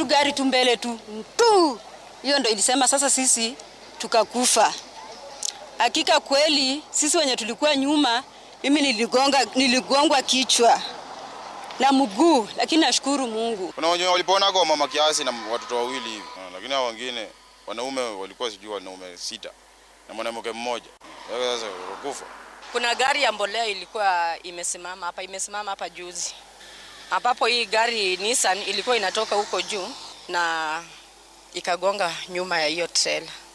gari tu mbele tu tu, hiyo ndo ilisema sasa sisi tukakufa. Hakika kweli sisi wenye tulikuwa nyuma, mimi niligonga, niligongwa kichwa na mguu, lakini nashukuru Mungu. Kuna wenye walipona kwa mama kiasi na watoto wawili hivi, Ah, lakini hao wengine wanaume walikuwa sijui wanaume sita na mwanamke mmoja. Sasa wakufa. Kuna gari ya mbolea ilikuwa imesimama hapa, imesimama hapa juzi, ambapo hii gari Nissan ilikuwa inatoka huko juu na ikagonga nyuma ya hiyo trailer.